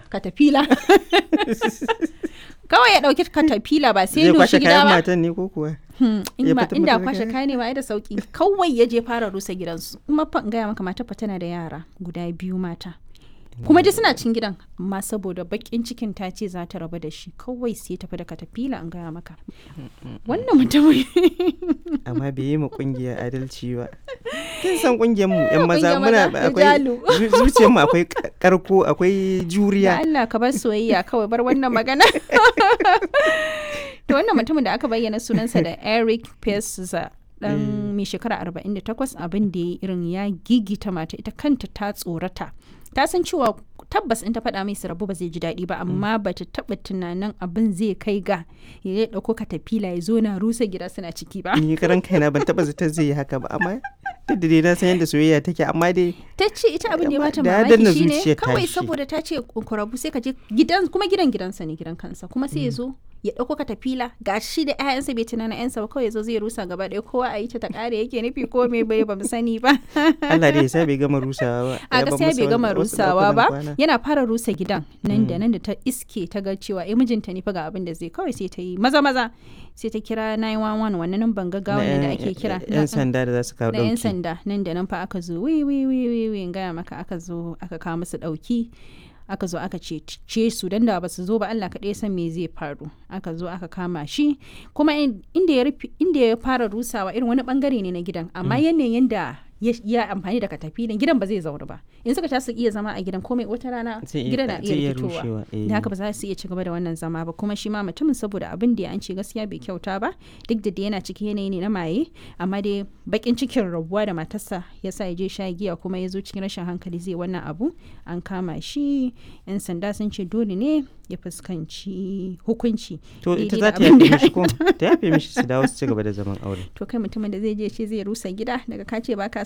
katafila kawai ya ɗauki katafila ba sai zai lushi kwashe gida kayan ba matan ne ko kuwa Hmm, in ya ma fita inda mata da kwashe kaya? kaya ne ba ai da sauki kawai ya je fara rusa gidansu kuma fa in gaya maka mata fa tana da yara guda biyu mata kuma dai suna cin gidan amma saboda bakin cikin ta ce za ta rabu da shi kawai sai tafi da katafila in gaya maka wannan mutumin amma bai yi ma kungiya adalci ba kin san kungiyar mu yan maza Kungiyar muna maza, akwai rijalu. zu- zuciyar mu akwai ka- karko akwai da juriya Allah ka bar soyayya kawai bar wannan magana to wannan mutumin da aka bayyana sunansa da Eric Pesa dan mai shekara 48 abin da ya irin ya gigita mata ita kanta ta tsorata ta san cewa tabbas in ta faɗa mai su rabu ba zai ji daɗi ba amma ba ta taɓa tunanin abin zai kai ga ya ɗauko katafila ya zo na rusa gida suna ciki ba ni karan kaina ban taba zata zai yi haka ba amma duk da dai na san yadda soyayya take amma dai ta ce ita abin da ya bata Da ya danna mamaki shine zuciyar kawai tashi. saboda ta ce ku rabu sai ka je gidan kuma gidan gidansa ne gidan kansa kuma sai ya zo ya ɗauko katafila ga shi da 'ya'yansa bai tunana 'yansa ba kawai ya zo zai rusa gaba ɗaya kowa a yi ta ta ƙare yake nufi ko me bai ba mu sani ba Allah dai ya sa bai gama rusawa ba a Ya bar gaskiya masa bai gama wani- wasu rusawa ɗakunan ba kwana. yana fara rusa gidan nan da nan da ta iske ta ga cewa eh mijinta ne fa ga abin da zai kawai sai ta yi maza maza sai ta kira 911 wannan nan ban gaggawa Na ne da yan- ake kira yan sanda da za su kawo na 'yan dauki sanda nan da nan fa aka zo wi wi wi wi wi in gaya maka aka zo aka kawo musu dauki aka zo aka ce ce su dan da ba su zo ba Allah kaɗai ya san me zai faru aka zo aka kama shi kuma in- inda ya rufe inda ya fara rusawa irin wani bangare ne na gidan amma yanayin da ya ya amfani da katafilin gidan ba zai zauna ba in suka ta su iya zama a gidan komai wata rana Zai iya- gidan na zai iya iya fitowa rushewa, eh. da haka ba za su iya ci gaba da wannan zama ba kuma shi ma mutumin saboda abin da ya an ce gaskiya bai kyauta ba duk da dai yana cikin yanayi ne na maye amma dai bakin cikin rabuwa da matarsa ya sa ya je sha giya kuma ya zo cikin rashin hankali zai wannan abu an kama shi yan sanda sun ce dole ne ya fuskanci hukunci to ita daidai za da ta abin da yafe ya mishi ko ta yafe mishi su dawo su ci gaba da zaman aure to kai mutumin da zai je ce zai rusa gida daga ka ce baka